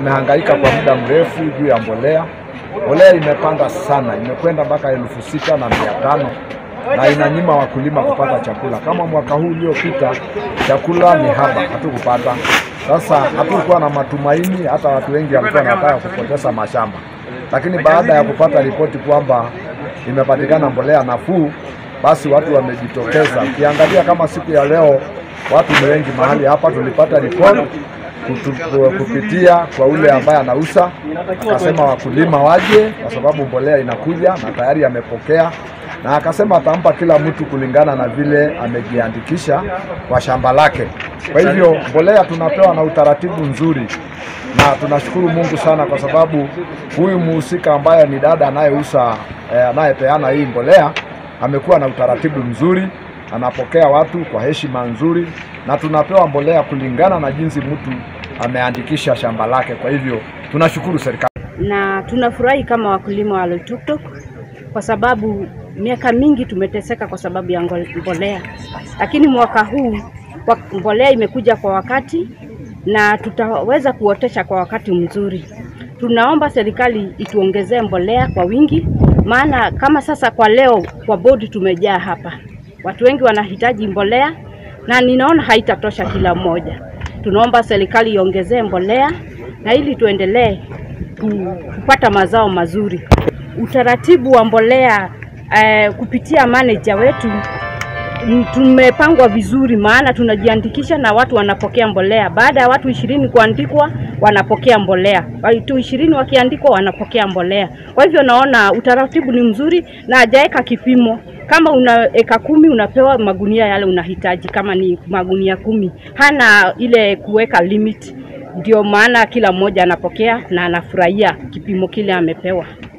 tumehangaika kwa muda mrefu juu ya mbolea. Mbolea imepanda sana, imekwenda mpaka elfu sita na mia tano na inanyima wakulima kupata chakula. Kama mwaka huu uliopita, chakula ni haba, hatukupata. Sasa hatukuwa na matumaini, hata watu wengi walikuwa wanataka kupoteza mashamba, lakini baada ya kupata ripoti kwamba imepatikana mbolea nafuu, basi watu wamejitokeza. Ukiangalia kama siku ya leo, watu ni wengi mahali hapa. Tulipata ripoti kutu- kupitia kwa ule ambaye anauza, akasema wakulima waje kwa sababu mbolea inakuja na tayari amepokea, na akasema atampa kila mtu kulingana na vile amejiandikisha kwa shamba lake. Kwa hivyo mbolea tunapewa na utaratibu nzuri, na tunashukuru Mungu sana kwa sababu huyu muhusika ambaye ni dada anayeuza eh, anayepeana hii mbolea amekuwa na utaratibu mzuri, anapokea watu kwa heshima nzuri, na tunapewa mbolea kulingana na jinsi mtu ameandikisha shamba lake. Kwa hivyo tunashukuru serikali. na tunafurahi kama wakulima wa Loitoktok kwa sababu miaka mingi tumeteseka kwa sababu ya ngo- mbolea, lakini mwaka huu wa- mbolea imekuja kwa wakati na tutaweza kuotesha kwa wakati mzuri. Tunaomba serikali ituongezee mbolea kwa wingi, maana kama sasa kwa leo kwa bodi tumejaa hapa, watu wengi wanahitaji mbolea na ninaona haitatosha kila mmoja. Tunaomba serikali iongezee mbolea na ili tuendelee ku- kupata mazao mazuri. Utaratibu wa mbolea eh, kupitia manager wetu m- tumepangwa vizuri, maana tunajiandikisha na watu wanapokea mbolea. Baada ya watu ishirini kuandikwa, wanapokea mbolea. Watu ishirini wakiandikwa, wanapokea mbolea. Kwa hivyo naona utaratibu ni mzuri na hajaweka kipimo. Kama una eka kumi unapewa magunia yale unahitaji, kama ni magunia kumi. Hana ile kuweka limit, ndio maana kila mmoja anapokea na anafurahia kipimo kile amepewa.